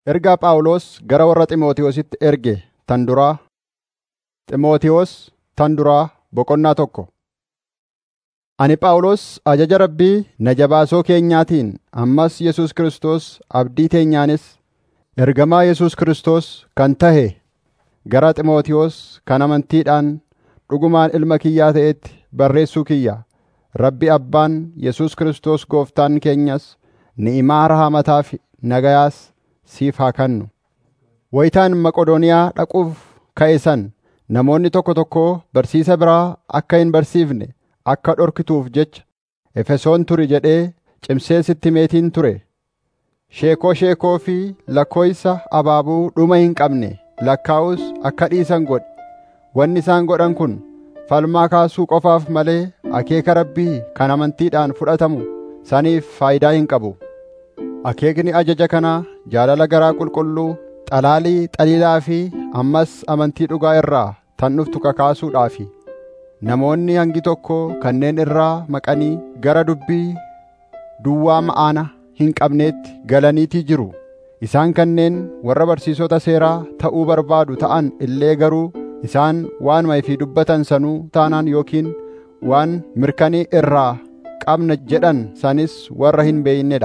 Ergaa Phaawulos gara warra Xiimotewositti erge tan duraa Xiimotewos tan duraa boqonnaa tokko. Ani Phaawulos ajaja Rabbii na jabaasoo keenyaatiin ammas Yesuus Kiristoos abdii teenyaanis ergamaa Yesuus Kiristoos kan tahe gara Xiimotewos kan amantiidhaan dhugumaan ilma kiyyaa ta'etti barreessuu kiyya. Rabbi Abbaan Yesuus Kiristoos Gooftaan keenyas ni'imaa rahaamataa fi nagayaas siif haa kennu. Wayitaan Maqodooniyaa dhaquuf ka'e san namoonni tokko tokko barsiisa biraa akka hin barsiifne akka dhorkituuf jecha Efesoon turi jedhee cimsee sitti himeetiin ture. Sheekoo sheekoo fi lakkooysa abaabuu dhuma hin qabne lakkaa'us akka dhiisan godhi. Wanni isaan godhan kun falmaa kaasuu qofaaf malee akeeka Rabbii kan amantiidhaan fudhatamu saniif faayidaa hin qabu. Akeekni ajaja kanaa jaalala garaa qulqulluu, xalaalii xaliilaa fi ammas amantii dhugaa irraa tan dhuftu kakaasuudhaafi. Namoonni hangi tokko kanneen irraa maqanii gara dubbii duwwaa ma'aana hin qabneetti galaniitii jiru. Isaan kanneen warra barsiisota seeraa ta'uu barbaadu ta'an illee garuu isaan waanuma ifii dubbatan sanuu taanaan yookiin waan mirkanii irraa qabna jedhan sanis warra hin beeynedha.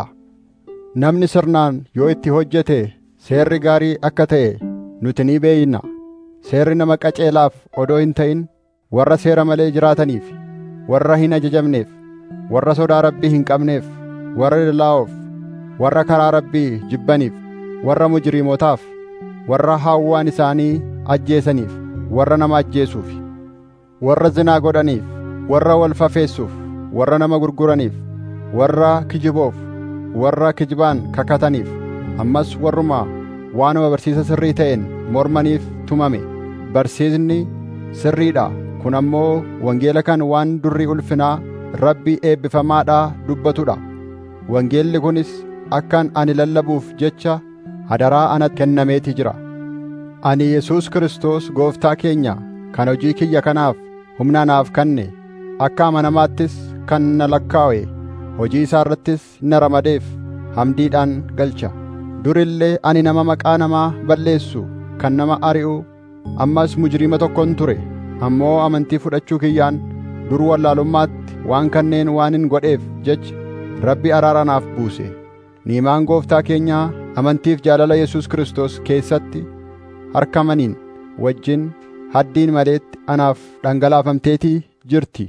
Namni sirnaan yoo itti hojjete seerri gaarii akka ta'e nuti ni beeyna. Seerri nama qaceelaaf odoo hin ta'in warra seera malee jiraataniif, warra hin ajajamneef, warra sodaa Rabbii hin qabneef, warra lallaa'oof, warra karaa Rabbii jibbaniif, warra mujriimotaaf, warra hawwaan isaanii ajjeesaniif, warra nama ajjeesuuf, warra zinaa godhaniif, warra wal fafeessuuf, warra nama gurguraniif, warra kijiboof, warra kijibaan kakataniif, ammas warruma waanuma barsiisa sirrii ta'een mormaniif tumame. Barsiisni sirriidha. Kun ammoo wangeela kan waan durri ulfinaa Rabbii eebbifamaadhaa dubbatudha. Wangeelli kunis akkan ani lallabuuf jecha hadaraa anatti kennameeti jira. Ani Yesuus Kiristoos gooftaa keenya kan hojii kiyya kanaaf humna naaf kenne akka amanamaattis kan na lakkaa'e hojii isaa irrattis na ramadeef hamdiidhaan galcha. Durillee ani nama maqaa namaa balleessu kan nama ari'u ammas mujriima tokkon ture ammoo amantii fudhachuu kiyyaan dur wallaalummaatti waan kanneen waan hin godheef jecha Rabbi araara naaf buuse. Niimaan gooftaa keenyaa amantiif jaalala Yesuus Kiristoos keessatti harkamaniin wajjin haddiin maleetti anaaf dhangalaafamteetii jirti.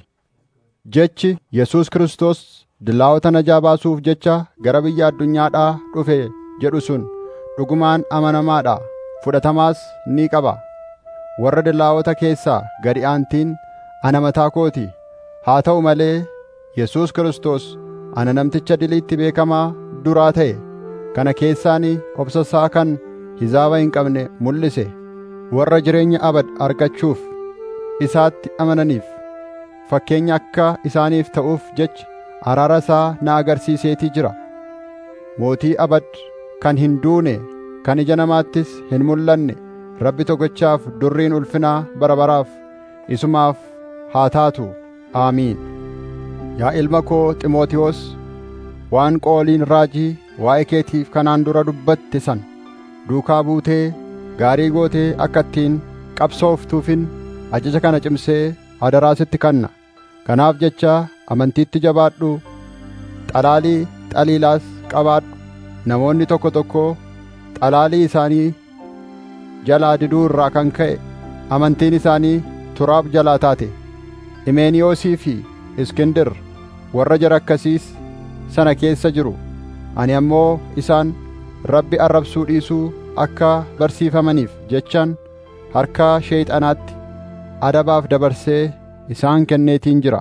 Jechi Yesuus Kiristoos dilaawota najaa baasuuf jecha gara biyya addunyaadhaa dhufe jedhu sun dhugumaan amanamaadha fudhatamaas ni qaba. Warra dilaawota keessaa gadi aantiin ana mataa kooti. Haa ta'u malee Yesuus Kiristoos ana namticha diliitti beekamaa duraa ta'e kana keessaan obsasaa kan hizaaba hin qabne mul'ise warra jireenya abad argachuuf isaatti amananiif fakkeenya akka isaaniif ta'uuf jecha araara isaa na agarsiiseetii jira. Mootii abad kan hin duune kan ija namaattis hin mul'anne Rabbi tokkichaaf durriin ulfinaa bara baraaf isumaaf haa taatu. Aamiin. Yaa ilma koo Ximootiyoos, waan qooliin raajii waa'ee keetiif kanaan dura dubbatte san duukaa buutee gaarii gootee akka ittiin qabsooftuufin ajaja kana cimsee hadaraa sitti kanna. Kanaaf jecha amantiitti jabaadhu, xalaalii xaliilaas qabaadhu. Namoonni tokko tokko xalaalii isaanii jalaa diduu irraa kan ka'e amantiin isaanii turaaf jalaa taate. Imeeniyoosii fi Iskindir warra jara akkasiis sana keessa jiru. Ani ammoo isaan Rabbi arrabsuu dhiisuu akka barsiifamaniif jechaan harka sheeyxanaatti adabaaf dabarsee isaan kenneetiin jira.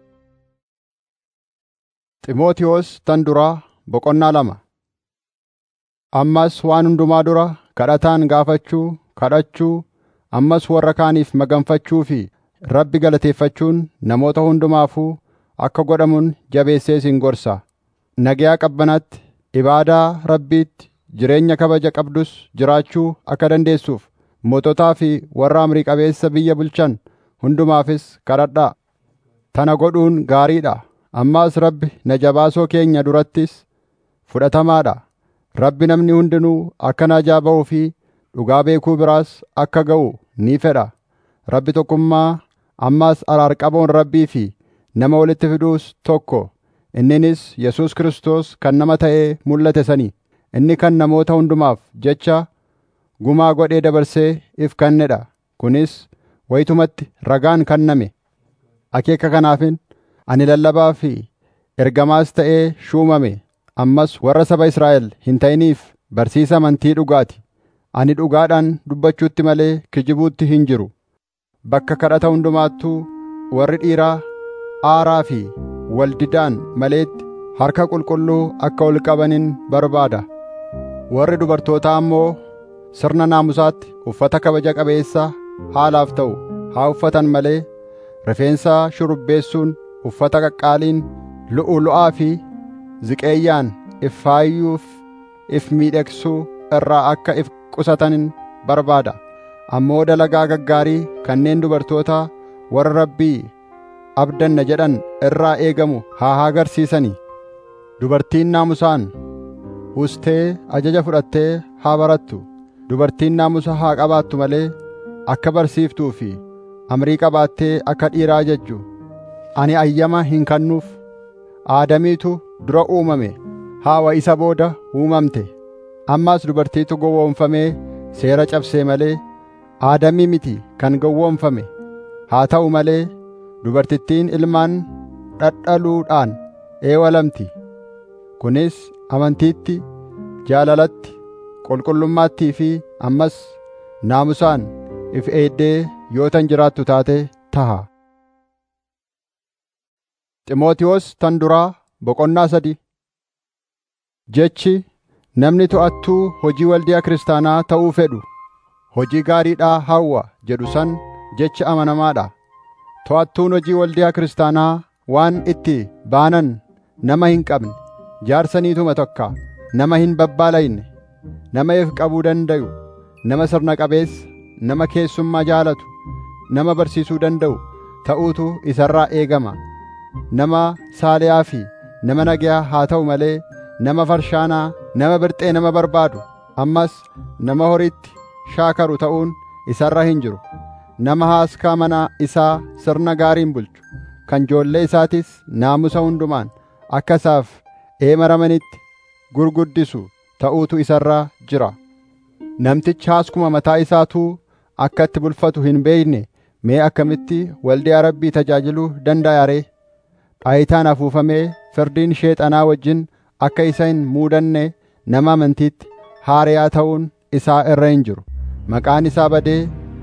Ximootiyoos tan duraa boqonnaa lama. Ammas waan hundumaa dura kadhataan gaafachuu, kadhachuu, ammas warra kaaniif maganfachuu fi Rabbi galateeffachuun namoota hundumaafuu akka godhamuun jabeessee isin gorsa. Nagayaa qabbanatti, ibaadaa Rabbiitti, jireenya kabaja qabdus jiraachuu akka dandeessuuf moototaa fi warra amrii qabeessa biyya bulchan hundumaafis kadhadhaa. Tana godhuun gaariidha. Ammaas Rabbi na jabaasoo keenya durattis fudhatamaadha. Rabbi namni hundinuu akka najaa ba'uu fi dhugaa beekuu biraas akka ga'u ni fedha. Rabbi tokkummaa ammas araarqaboon Rabbii fi nama walitti fiduus tokko. Inninis Yesuus Kiristoos kan nama ta'ee mul'ate sani. Inni kan namoota hundumaaf jecha gumaa godhee dabarsee if kennedha. Kunis wayitumatti ragaan kenname. Akeeka kanaafin ani lallabaa fi ergamaas ta'ee shuumame. Ammas warra saba Israa'el hin ta'iniif barsiisa amantii dhugaati. Ani dhugaadhaan dubbachuutti malee kijibuutti hin jiru. Bakka kadhata hundumaattuu warri dhiiraa aaraa fi waldidaan maleetti harka qulqulluu akka ol qabanin barbaada. Warri dubartootaa ammoo sirna naamusaatti uffata kabaja qabeessa haalaaf ta'u haa uffatan malee rifeensa shurubbeessuun uffata qaqqaaliin lu'ulu'aa fi ziqeeyyaan if faayyuuf if miidhagsuu irraa akka if qusatanin barbaada. Ammoo dalagaa gaggaarii kanneen dubartoota warra Rabbii abdanna jedhan irraa eegamu haa agarsiisanii. Dubartiin naamusaan ustee ajaja fudhattee haa barattu. Dubartiin naamusa haa qabaattu malee akka barsiiftuu fi amrii qabaattee akka dhiiraa ajajju. Ani ayyama hin kennuuf. Aadamiitu dura uumame. Haawa isa booda uumamte. Ammaas dubartiitu gowwoomfamee seera cabsee malee aadamii miti kan gowwoomfame. Haa ta'u malee dubartittiin ilmaan dhadhaluudhaan eewalamti. Kunis amantiitti, jaalalatti, qulqullummaattii fi ammas naamusaan if eeddee yoo tan jiraattu taate taha. Ximootiyoos tan duraa boqonnaa sadi Jechi namni to'attuu hojii waldiyaa kiristaanaa ta'uu fedhu hojii gaariidhaa hawwa jedhu san jecha amanamaadha. To'attuun hojii waldiyaa kiristaanaa waan itti baanan nama hin qabne, jaarsaniituma tokka, nama hin babbaalayne, nama if qabuu danda'u, nama sirna qabeessa, nama keessummaa jaalatu, nama barsiisuu danda'u ta'uutu isarraa eegama. Nama saaliyaa fi nama nagayaa haa ta'u malee nama farshaanaa, nama birxee nama barbaadu, ammas nama horiitti shaakaru ta'uun isarra hin jiru. Nama haaskaa mana isaa sirna gaariin bulchu, kan ijoollee isaatis naamusa hundumaan akka isaaf eemaramanitti gurguddisu ta'uutu isarra jira. Namtichi haaskuma mataa isaatuu akka itti bulfatu hin beekne mee akkamitti waldiyaa rabbii tajaajiluu danda'a ree? Dhaayitaan afuufamee firdiin sheexanaa wajjin akka isa hin muudanne nama amantiitti haariyaa ta'uun isaa irra hin jiru. Maqaan isaa badee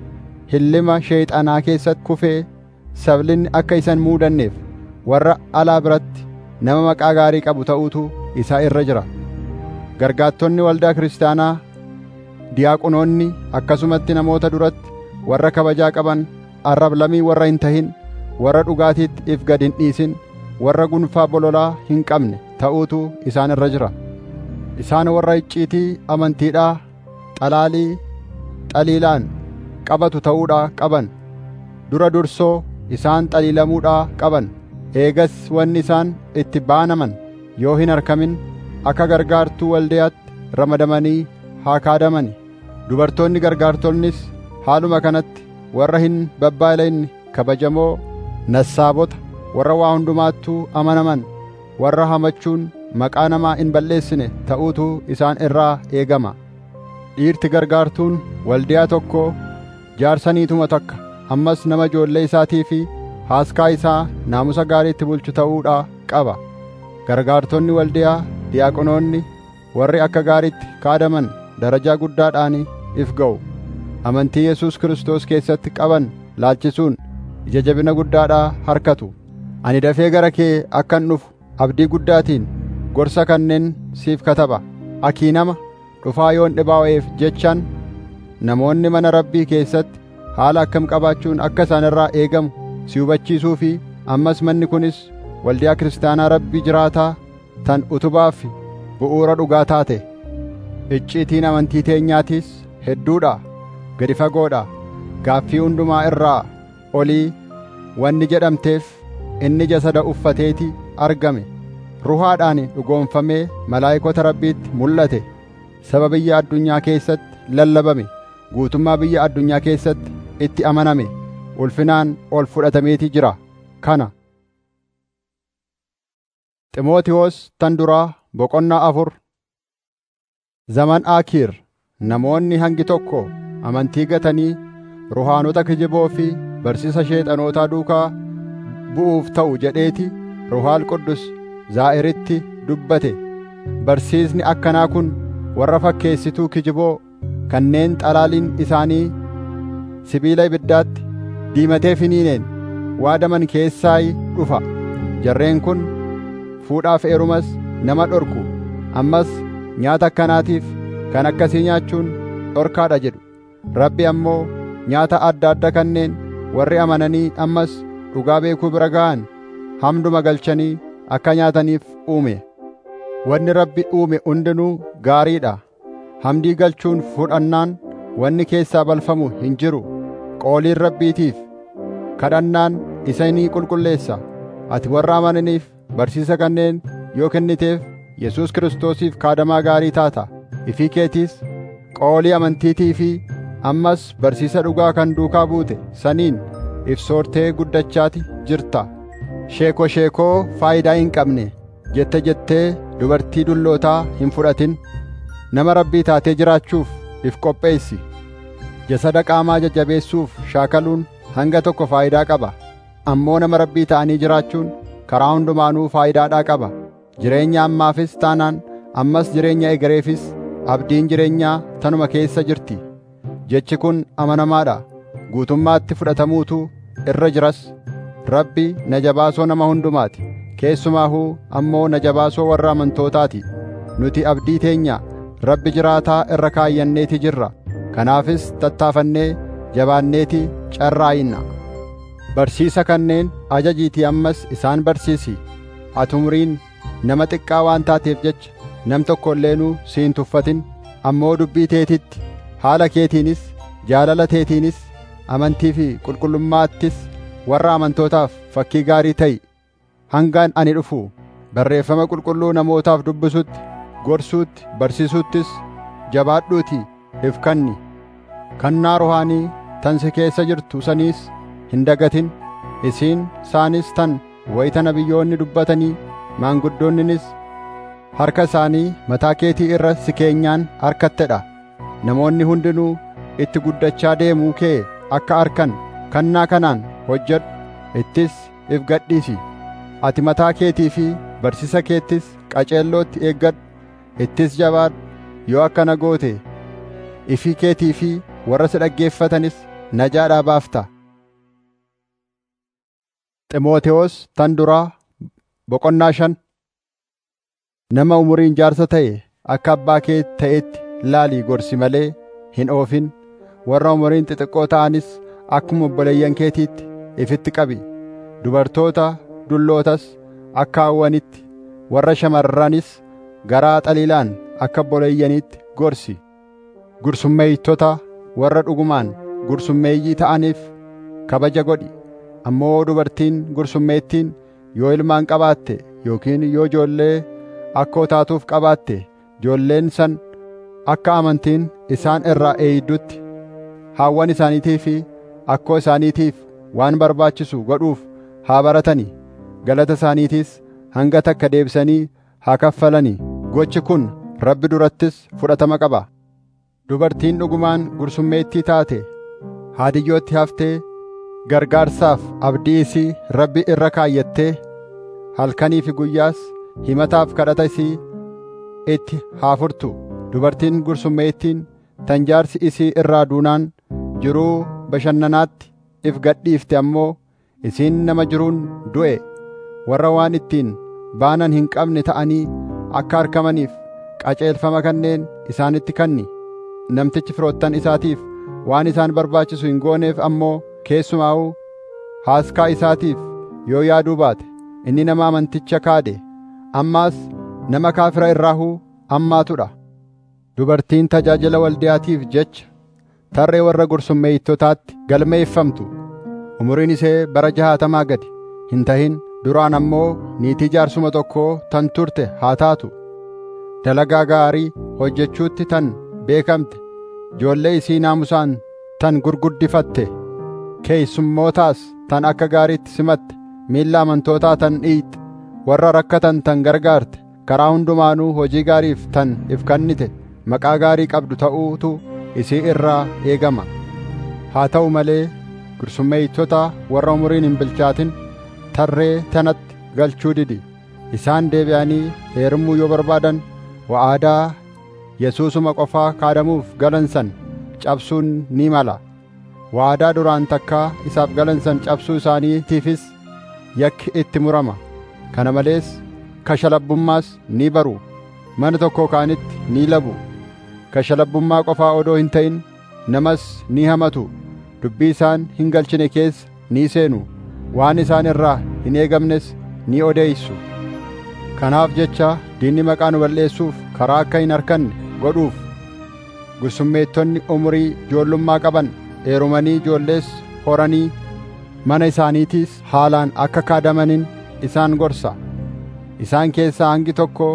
hillima sheexanaa keessatti kufee sablinni akka isa hin muudanneef warra alaa biratti nama maqaa gaarii qabu ta'uutu isaa irra jira. Gargaattonni waldaa kiristaanaa diyaaqonoonni akkasumatti namoota duratti warra kabajaa qaban arrablamii warra hin tahin warra dhugaatiitti if gad hin dhiisin warra gunfaa bololaa hin qabne ta'uutu isaan irra jira. Isaan warra icciitii amantiidhaa xalaalii xaliilaan qabatu ta'uudhaa qaban dura dursoo isaan xaliilamuudhaa qaban eegas wanni isaan itti baanaman yoo hin argamin akka gargaartuu waldayaatti ramadamanii haa kaadamani dubartoonni gargaartonnis haaluma kanatti warra hin babbaalayne kabajamoo nassaabota warra waa hundumaattuu amanaman warra hamachuun maqaa namaa hin balleessine ta'uutu isaan irraa eegama dhiirti gargaartuun waldiyaa tokkoo jaarsaniituma takka ammas nama ijoollee isaatii fi haaskaa isaa naamusa gaariitti bulchu ta'uudhaa qaba gargaartonni waldiyaa diyaaqonoonni warri akka gaariitti kaadaman darajaa guddaadhaan if ga'u amantii Yesuus Kiristoos keessatti qaban laalchisuun ija jabina guddaadhaa harkatu ani dafee gara kee akkan dhufu abdii guddaatiin gorsa kanneen siif kataba akii nama dhufaa yoon dhibaa'eef jechaan namoonni mana rabbii keessatti haala akkam qabaachuun akka isaan irraa eegamu si hubachiisuu fi ammas manni kunis waldiyaa kiristaanaa rabbii jiraataa tan utubaa fi bu'uura dhugaa taate icciitiin amantii teenyaatiis hedduudha gadi fagoodha gaaffii hundumaa irraa olii wanni jedhamteef inni jasada uffateeti argame ruhaadhaan dhugoomfamee malaayikota rabbiitti mul'ate saba biyya addunyaa keessatti lallabame guutummaa biyya addunyaa keessatti itti amaname ulfinaan ol fudhatameeti jira kana Ximootiyoos tan duraa boqonnaa afur Zaman Aakiir namoonni hangi tokko amantii gatanii ruhaanota kijiboo fi barsiisa sheexanootaa duukaa bu'uuf ta'u jedheeti ruhaal quddus zaa'iritti dubbate barsiisni akkanaa kun warra fakkeessituu kijiboo kanneen xalaaliin isaanii sibiila ibiddaatti diimatee finiineen waadaman keessaa dhufa jarreen kun fuudhaaf heerumas nama dhorku ammas nyaata akkanaatiif kan akkasii nyaachuun dhorkaadha jedhu rabbi ammoo nyaata adda adda kanneen warri amananii ammas dhugaa beekuu bira ga'an hamduma galchanii akka nyaataniif uume wanni rabbi uume hundinuu gaariidha hamdii galchuun fudhannaan wanni keessaa balfamu hin jiru qooliin rabbiitiif kadhannaan isa ni qulqulleessa ati warra amananiif barsiisa kanneen yoo kenniteef Yesuus Kiristoosiif kaadamaa gaarii taata ifii keetiis qoolii amantiitii fi ammas barsiisa dhugaa kan duukaa buute saniin ifsoortee guddachaati jirta sheeko sheekoo faayidaa hin qabne jette jettee dubartii dullootaa hin fudhatin nama rabbii taatee jiraachuuf if qopheessi jasada qaamaa jajjabeessuuf shaakaluun hanga tokko faayidaa qaba ammoo nama rabbii ta'anii jiraachuun karaa hundumaanuu faayidaadhaa qaba jireenya ammaafis taanaan ammas jireenya egereefis abdiin jireenyaa tanuma keessa jirti jechi kun amanamaadha guutummaatti fudhatamuutu irra jiras rabbi najabaasoo nama hundumaati keessumaahuu ammoo najabaasoo warra amantootaati nuti abdii teenya rabbi jiraataa irra kaayyanneeti jirra kanaafis tattaafannee jabaanneeti carraa'inna barsiisa kanneen ajajiitii ammas isaan barsiisi ati umriin nama xiqqaa waan taateef jecha nam tokko illeenuu si hin tuffatin ammoo dubbii teetitti haala keetiinis jaalala teetiinis amantii fi qulqullummaattis warra amantootaaf fakkii gaarii ta'i hangaan ani dhufu barreeffama qulqulluu namootaaf dubbisutti gorsuutti barsiisuttis jabaadhuutii if kanni kannaa ruhaanii tan si keessa jirtu saniis hin dagatin isiin saanis tan wayita nabiyyoonni dubbatanii maanguddoonninis harka isaanii mataa keetii irra si keenyaan harkattedha namoonni hundinuu itti guddachaa deemuu kee akka arkan kannaa kanaan hojjedhu ittis if gadhiisi ati mataa keetii fi barsiisa keettis qaceellootti eeggadhu ittis jabaadhu yoo akkana goote ifii keetii fi warra si dhaggeeffatanis najaadhaa baafta Ximootewoos tan duraa boqonnaa shan nama umuriin jaarsa ta'e akka abbaa kee ta'etti laalii gorsi malee hin oofin warra umuriin xixiqqoo ta'anis akkuma obboleeyyan keetiitti ifitti qabi dubartoota dullootas akka hawwanitti warra shamarranis garaa xaliilaan akka obboleeyyaniitti gorsi gursummeeytota warra dhugumaan gursummeeyyii ta'aniif kabaja godhi ammoo dubartiin gursummeettiin yoo ilmaan qabaatte yookiin yoo ijoollee akkoo taatuuf qabaatte ijoolleen san akka amantiin isaan irraa eeyiddutti haawwan isaaniitii fi akkoo isaaniitiif waan barbaachisu godhuuf haa baratanii galata isaaniitiis hanga takka deebisanii haa kaffalanii gochi kun rabbi durattis fudhatama qaba dubartiin dhugumaan gursummeettii taate haadiyyootti haftee gargaarsaaf abdii isii rabbi irra kaayyattee halkanii fi guyyaas himataaf kadhata isii itti haa furtu dubartiin gursummeettiin tan jaarsi isii irraa duunaan jiruu bashannanaatti if gadhiifte ammoo isiin nama jiruun du'e warra waan ittiin baanan hin qabne ta'anii akka argamaniif qaceelfama kanneen isaanitti kanni namtichi firoottan isaatiif waan isaan barbaachisu hin gooneef ammoo keessumaa'uu haaskaa isaatiif yoo yaaduu baate inni nama amanticha kaade ammaas nama kaafira irraahuu ammaatudha dubartiin tajaajila waldiyaatiif jecha tarree warra gursummeeytotaatti galmeeffamtu umuriin isee bara jahaatamaa gadi hin tahin duraan ammoo niitii jaarsuma tokkoo tan turte haa taatu dalagaa gaarii hojjechuutti tan beekamte ijoollee isii naamusaan tan gurguddifatte keessummootaas tan akka gaariitti simatte miilla amantootaa tan dhiitte warra rakkatan tan gargaarte karaa hundumaanuu hojii gaariif tan if kennite maqaa gaarii qabdu ta'uutu isii irraa eegama haa ta'u malee gursummeeytota warra umuriin hin bilchaatin tarree tanatti galchuu didi isaan deebi'anii heerumuu yoo barbaadan wa'aadaa yesuusuma qofaa kaadamuuf galan san cabsuun ni mala waadaa duraan takkaa isaaf galan san cabsuu isaaniitiifis yakki itti murama kana malees kashalabbummaas ni baru mana tokko kaanitti ni labu kashalabbummaa qofaa odoo hin ta'in namas ni hamatu dubbii isaan hin galchine keessa ni seenu waan isaan irraa hin eegamnes ni odeessu kanaaf jecha diinni maqaa nu balleessuuf karaa akka hin arkanne godhuuf gursummeettonni umurii ijoollummaa qaban heerumanii ijoollees horanii mana isaaniitiis haalaan akka kaadamanin isaan gorsa isaan keessaa hangi tokko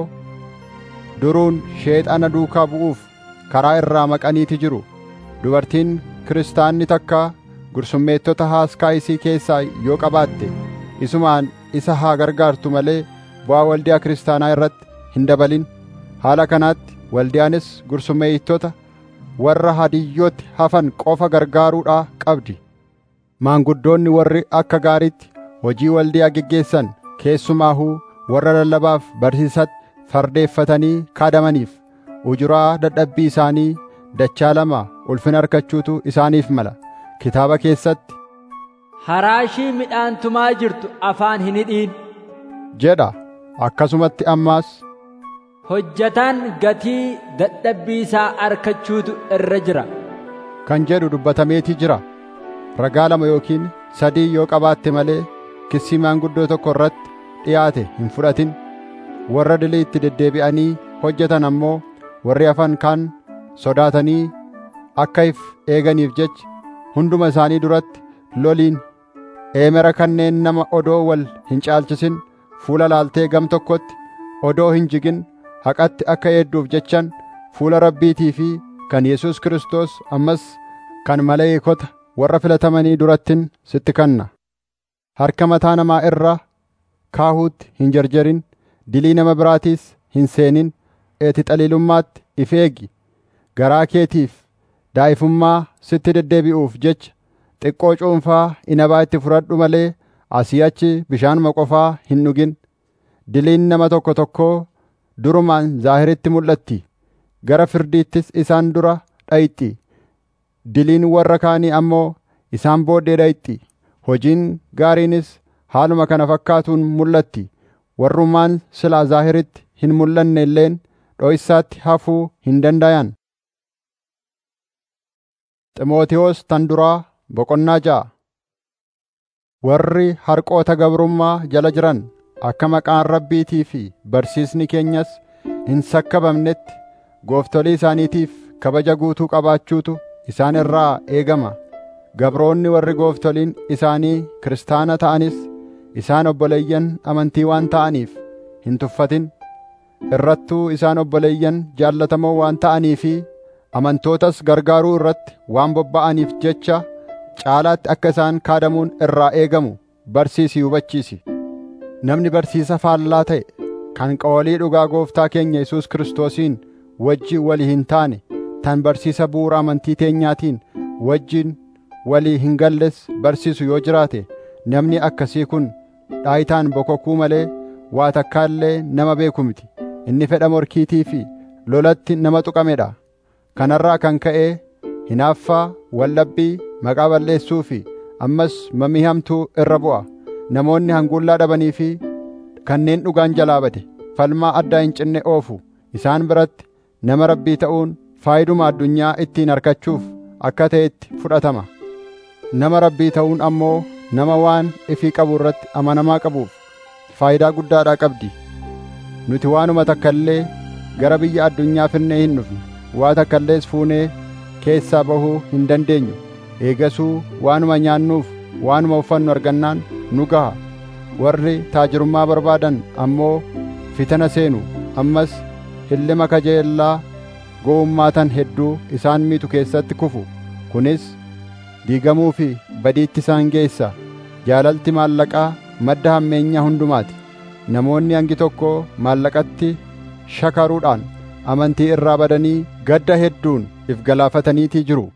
duruun sheexana duukaa bu'uuf karaa irraa maqaniiti jiru dubartiin kiristaanni takka gursummeettota haaskaa isii keessaa yoo qabaatte isumaan isa haa gargaartu malee bu'aa waldiyaa kiristaanaa irratti hin dabalin haala kanaatti waldiyaanis gursummeettota warra hadiyyootti hafan qofa gargaaruudhaa qabdi maanguddoonni warri akka gaariitti hojii waldiyaa geggeessan keessumaahuu warra lallabaaf barsiisatti fardeeffatanii kaadamaniif ujuraa dadhabbii isaanii dachaa lama ulfina argachuutu isaaniif mala kitaaba keessatti haraashii midhaan tumaa jirtu afaan hin hidhiin jedha akkasumatti ammaas hojjataan gatii dadhabbii isaa argachuutu irra jira kan jedhu dubbatameetii jira ragaa lama yookiin sadii yoo qabaatte malee kissii maanguddoo tokko irratti dhiyaate hin fudhatin warra dilii itti deddeebi'anii hojjetan ammoo warri hafan kaan sodaatanii akka if eeganiif jecha hunduma isaanii duratti loliin eemera kanneen nama odoo wal hin caalchisin fuula laaltee gam tokkotti odoo hin jigin haqatti akka eedduuf jechan fuula rabbiitii fi kan Yesuus Kiristoos ammas kan maleeykota warra filatamanii durattin sitti kanna harka mataa namaa irra kaahuutti hin jarjarin dilii nama biraatiis hin seenin eeti xaliilummaatti if eegi garaa keetiif daa'ifummaa sitti deddeebi'uuf jecha xiqqoo cuunfaa inabaa itti fudhadhu malee asii achi bishaanuma qofaa hin dhugin diliin nama tokko tokkoo durumaan zaahiritti mul'atti gara firdiittis isaan dura dhayxi diliin warra kaanii ammoo isaan booddee dhayxi hojiin gaariinis haaluma kana fakkaatuun mul'atti warrumaan silaa zaahiritti hin mul'anne illeen dho'issaatti hafuu hin dandayan ximootiyoos tan duraa boqonnaa ja'a warri harqoota gabrummaa jala jiran akka maqaan rabbiitii fi barsiisni keenyas hin sakkabamnetti gooftolii isaaniitiif kabaja guutuu qabaachuutu isaan irraa eegama gabroonni warri gooftoliin isaanii kiristaana ta'anis isaan obboleeyyan amantii waan ta'aniif hin tuffatin irrattuu isaan obboleeyyan jaallatamoo waan ta'anii fi amantootas gargaaruu irratti waan bobba'aniif jecha caalaatti akka isaan kaadamuun irraa eegamu barsiisi hubachiisi namni barsiisa faallaa ta'e kan qawalii dhugaa gooftaa keenya Yesuus Kiristoosiin wajji walii hin taane tan barsiisa bu'uura amantii teenyaatiin wajjin walii hin galles barsiisu yoo jiraate namni akkasii kun dhaayitaan bokokuu malee waa takkaa illee nama beeku miti inni fedha morkiitii fi lolatti nama tuqamedha kanarraa kan ka'ee hinaaffaa wallabbii maqaa balleessuu fi ammas mamii hamtuu irra bu'a namoonni hanguullaa dhabanii fi kanneen dhugaan jalaa bade falmaa addaa hin cinne oofu isaan biratti nama rabbii ta'uun faayiduma addunyaa ittiin argachuuf akka ta'etti fudhatama nama rabbii ta'uun ammoo nama waan ifii qabu irratti amanamaa qabuuf faayidaa guddaadhaa qabdi nuti waanuma takka illee gara biyya addunyaa finnee hin dhufne waa takka illees fuunee keessaa bahuu hin dandeenyu eegasuu waanuma nyaannuuf waanuma uffannu argannaan nu gaha warri taajirummaa barbaadan ammoo fitana seenu ammas hillima kajeellaa gowwummaa tan hedduu isaan miitu keessatti kufu kunis diigamuu fi badiitti isaan geessa jaalalti maallaqaa madda hammeenyaa hundumaati namoonni hangi tokko maallaqatti shakaruudhaan amantii irraa badanii gadda hedduun if galaafataniitii jiru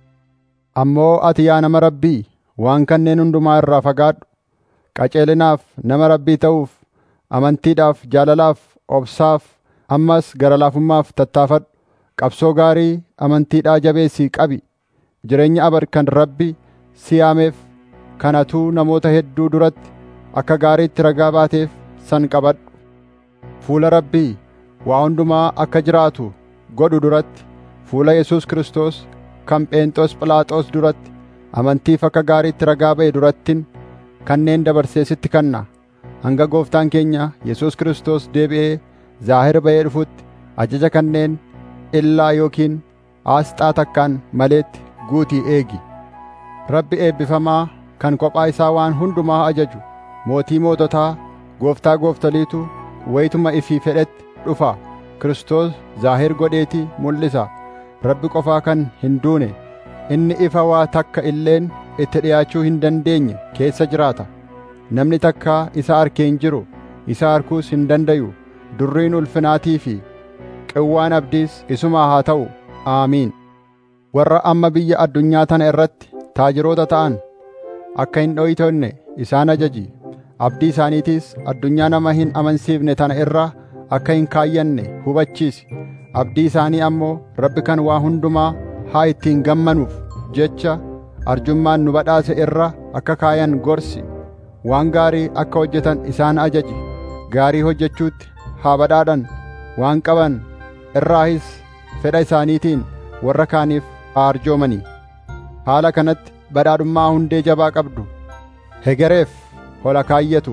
ammoo ati yaa nama rabbii waan kanneen hundumaa irraa fagaadhu qaceelinaaf nama rabbii ta'uuf amantiidhaaf jaalalaaf obsaaf ammas gara laafummaaf tattaafadhu qabsoo gaarii amantiidhaa jabeessii qabi jireenya abar kan rabbi siyaameef kanatuu namoota hedduu duratti akka gaariitti ragaa baateef san qabadhu fuula rabbii waa hundumaa akka jiraatu godhu duratti fuula Yesuus Kiristoos kan Pheenxoos Philaaxoos duratti amantiif akka gaariitti ragaa ba'e durattin kanneen dabarsee sitti kanna hanga gooftaan keenya Yesuus Kiristoos deebi'ee zaahir ba'ee dhufutti ajaja kanneen illaa yookiin aasxaa takkaan maleetti guutii eegi Rabbi eebbifamaa kan kophaa isaa waan hundumaa ajaju mootii moototaa gooftaa gooftoliitu wayituma ifii fedhetti dhufa Kiristoos zaahir godheetii mul'isa Rabbi qofaa kan hin duune inni ifa waa takka illeen itti dhi'aachuu hin dandeenye keessa jiraata namni takka isa arkee hin jiru isa arkuus hin dandayu durriin ulfinaatii fi qewwaan abdiis isumaa haa ta'u aamiin warra amma biyya addunyaa tana irratti taajiroota ta'an akka hin dho'itonne isaan ajaji abdii isaaniitiis addunyaa nama hin amansiifne tana irra akka hin kaayyanne hubachiisi abdii isaanii ammoo rabbi kan waa hundumaa haa ittiin gammanuuf jecha arjummaan nu badhaase irra akka kaayan gorsi waan gaarii akka hojjetan isaan ajaji gaarii hojjechuutti haa badhaadhan waan qaban irraahis fedha isaaniitiin warra kaaniif haa arjoomanii haala kanatti badhaadhummaa hundee jabaa qabdu hegereef hola kaayyatu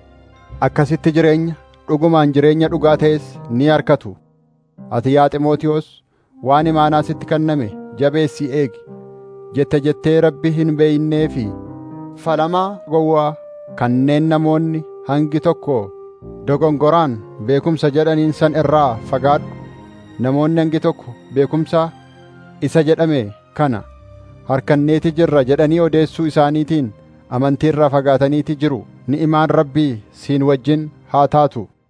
akkasitti jireenya dhugumaan jireenya dhugaa ta'es ni harkatu ati yaa Ximootiyoos waan imaanaa sitti kenname jabeessii eegi jette jettee rabbi hin beeynee fi falamaa gowwaa kanneen namoonni hangi tokko dogongoraan beekumsa jedhaniin san irraa fagaadhu namoonni hangi tokko beekumsa isa jedhame kana harkanneeti jirra jedhanii odeessuu isaaniitiin amantii irraa fagaataniiti jiru ni'imaan rabbii siin wajjin haa taatu